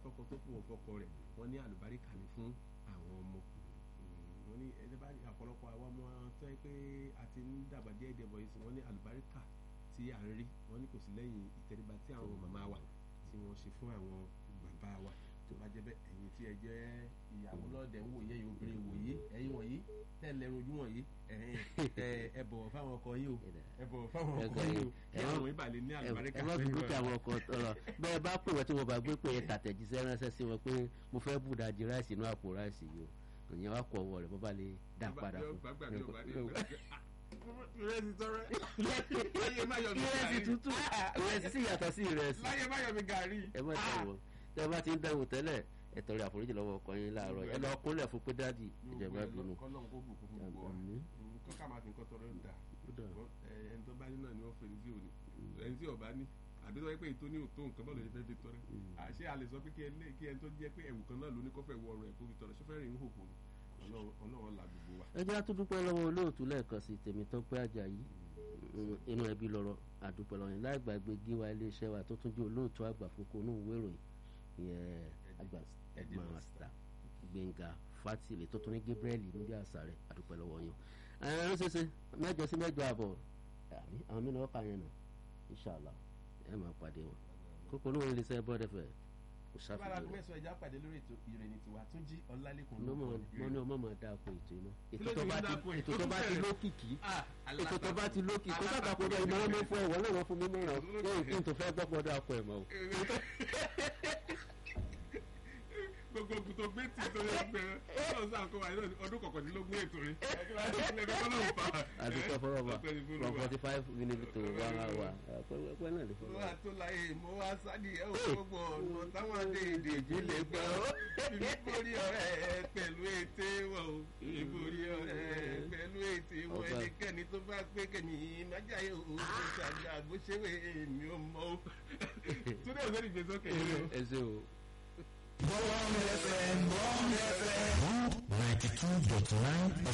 fọ́kọ tó fún òfọ́kọ rẹ̀ wọ́n ní àlùbáríkà ní fún àwọn ọmọ wọ́n ní ẹni bá ọ̀pọ̀lọpọ̀ àwọn ọmọ tó yẹ pé a ti ń dàgbà díẹ̀ díẹ̀ bọ̀ yìí sí wọ́n ní àlùbáríkà tí à ń rí wọ́n ní kò sí lẹ́yìn ìtẹríba tí àwọn màmá wa tí wọ́n ṣe fún àwọn bàbá wa tó bá jẹ́ bẹ́ẹ̀ ẹ̀yin tí ẹ jẹ́ ìyàwó lọ́dẹ̀ ń wòye ẹ̀yin obìnrin wòye ẹ̀yin wọ̀nyí tẹ́lẹ̀ rojú wọ̀nyí ẹ bọ̀wọ̀ fáwọn ọkọ yín o ẹ bọ̀wọ̀ fáwọn ọkọ yín o kí àwọn ìbàlẹ̀ ní àlùbáríkà ẹ má fi dúkìá àwọn ọkọ ọ̀rọ̀ bẹ́ẹ̀ bá pè wọ́n tí wọ́n bá gbé pé ẹ tàtẹ̀jíṣẹ́ ránṣẹ́ sí wọn pé mo fẹ́ bù dájú ráìsì inú àpò ráìsì yìí o ìyẹn wá kọ ọwọ́ rẹ̀ bó bá lè dá padà fún ìrẹsì tọrẹ láyé má yọ mi ìrẹsì tútù ìrẹsì sì yàtọ̀ sí ìrẹsì láyé má yọ mi gàrí. ẹ má dẹ̀wọ̀ tẹ́ bá ti ń dẹ̀wọ̀ tẹ́lẹ̀ ẹ tọrọ àforíjì lọ́wọ́ ọkọ yín láàárọ̀ ẹ lọ kúnlẹ̀ fún pé dáàdì ìjẹ̀bá bínú. kọ́lọ́n kó bùkún fún gbogbo wa nǹkan ká máa fi nǹkan tọrọ dà ẹni tó bá ní náà ni wọ́n fèrè sí òní ẹni tí ọba ní àbí tó yẹ pé ètò ní òtó nǹkan bọ́ọ̀lù yẹn fẹ́ fi tọrẹ àṣé a lè sọ pé kí ẹni tó jẹ́ pé ẹ̀wù kan náà ló ní kọ́fẹ́ wọ ọrọ̀ ẹ̀ kó fi tọrẹ ṣọ́fẹ́ rìn ń hòhò ni ọlọ́run la gbogbo wa. ẹ jẹ́ àtúndúpẹ́ lọ́wọ́ olóòtú lẹ́ẹ̀kan sí tèmi tó pé àjàyí inú ẹbí lọ́rọ̀ àdúpẹ́ lọ́yìn láì gbàgbé gíwa iléeṣẹ́ wa tó tún jẹ́ olóòtú àgbà fúnkó inú ìwé ìròyìn ìyẹn àgbà ẹ̀dmàstà gbẹ̀ngà fatile tó tún ní gabriel níbi àṣà rẹ̀ àdúpẹ́ lọ́wọ́ yẹn. ẹ̀rọ ṣẹṣẹ mẹ́jọ sí mẹ́jọ àbọ̀ àwọn mìíràn ọkà yẹn nà inṣàlá ẹ máa pàdé wọn kókó olóhùn iléeṣẹ́ bọ́ọ̀dẹ́fẹ̀ kò sáfìdí rẹ̀. bára mẹ́sàn-án ẹja pàdé lórí ètò ìròyìn tiwa tó jí ọlálẹ́kùn ló mọ̀ mọ́ ní ọmọ máa dáa ko ètò iná ètò tó bá ti lókìkí ètò tó bá ti lókìkí kó sábà kó dé ìmọ̀ràn mi fún ẹ̀wọ̀n náà wọ́n fún mi mọ̀ràn lẹ́yìn kí n tó fẹ́ gbọ́ pọ̀ dáa ko ẹ̀ mọ́ o. gbogbo ògùn tó gbé tì tó yẹ gbẹ ọlọ́run sáà kó wa ní ọdún kọkàndínlógún ètò rẹ àdúgbò fọlọ́ba from forty five minutes to one hour pẹ́ náà lè fọlọ́. wà á tó láyé mo wá sádìí ẹ̀ ò gbogbo ọ̀nà táwọn adéèdè jí lè gbọ́ ìborí ọ̀rẹ́ pẹ̀lú ète wọ̀ o ìborí ọ̀rẹ́ pẹ̀lú ète wọ̀ ẹnikẹ́ni tó bá pé kẹ́mi májà yóò ó ṣàgbà àgbóṣèwé mi ò mọ̀ o. túnbẹ̀ òṣèlú ìgbésókè yìí o. ẹ ṣe o. Bond FM, Bond FM. 92.9